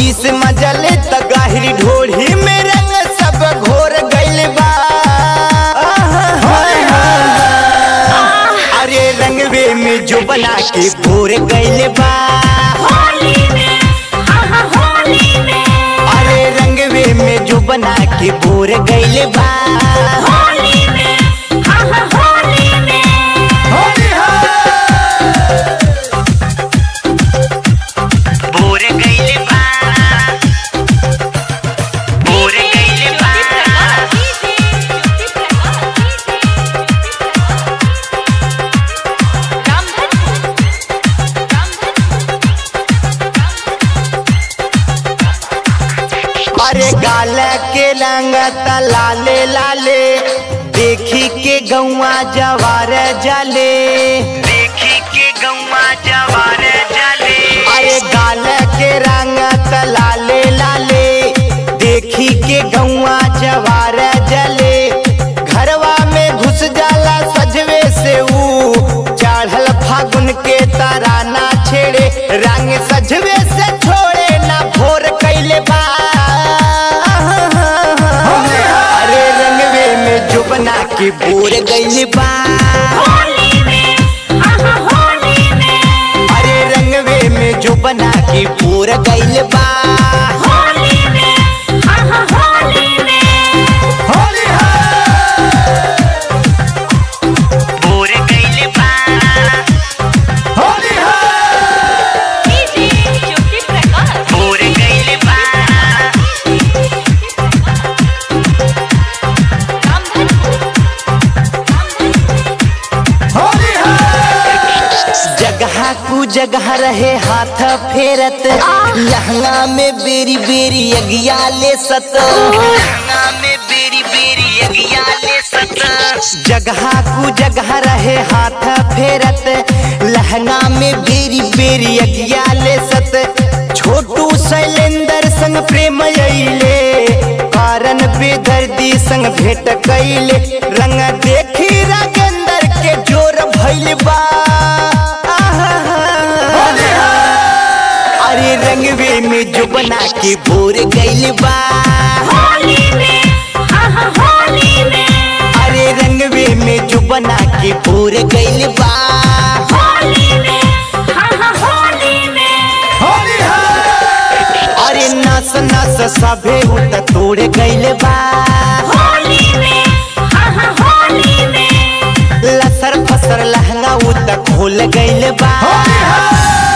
ढोढ़ी से मजा ले त गाहिरी ढोढ़ी में रंग सब घोर गइल बा अरे रंगवे में जो बना के भोर गइल बा होली में हाँ हाँ होली में अरे रंगवे में जो बना के भोर गइल बा होली में हाँ हाँ होली में भोर गइल बा भोर गइल बा अरे गाल के रंगत लाले लाले देखी के गौआ जवार जाले देखी के गौआ जवार जाले अरे गाल के रंगत लाले लाले देखी के गौआ जवार जले घरवा में घुस जाला सजवे से ऊ चढ़ल फागुन के तराना छेड़े रंग सजवे से छोड़े ना भोर कैले बा अरे रंगवे में जो बना के बोर गइले बा होली में हाँ हाँ होली में अरे रंगवे में जो बना के बोर गइले बा होली में हाँ हाँ होली में बोर गइले बा बोर गइले बा जगह कु जगह रहे हाथ फेरत लहंगा में बेरी बेरी अगिया ले सत लहंगा में बेरी बेरी अगिया ले सत जगह कु जगह रहे हाथ फेरत लहंगा में बेरी बेरी अगिया ले सत छोटू शैलेंद्र संग प्रेम अइले कारण बेदर्दी संग भेंट कैले रंग देखी राजेंद्र के जोर भइल बा अरे रंगवे में जो बना के भोर गइल बा होली में हाँ हाँ होली में अरे रंगवे में जो बना के भोर गइल बा होली में हाँ हाँ होली में अरे नस नस सभे उत तोड़ गइल बा होली में हाँ हाँ होली में लसर फसर लहंगा उत खोल गइल बा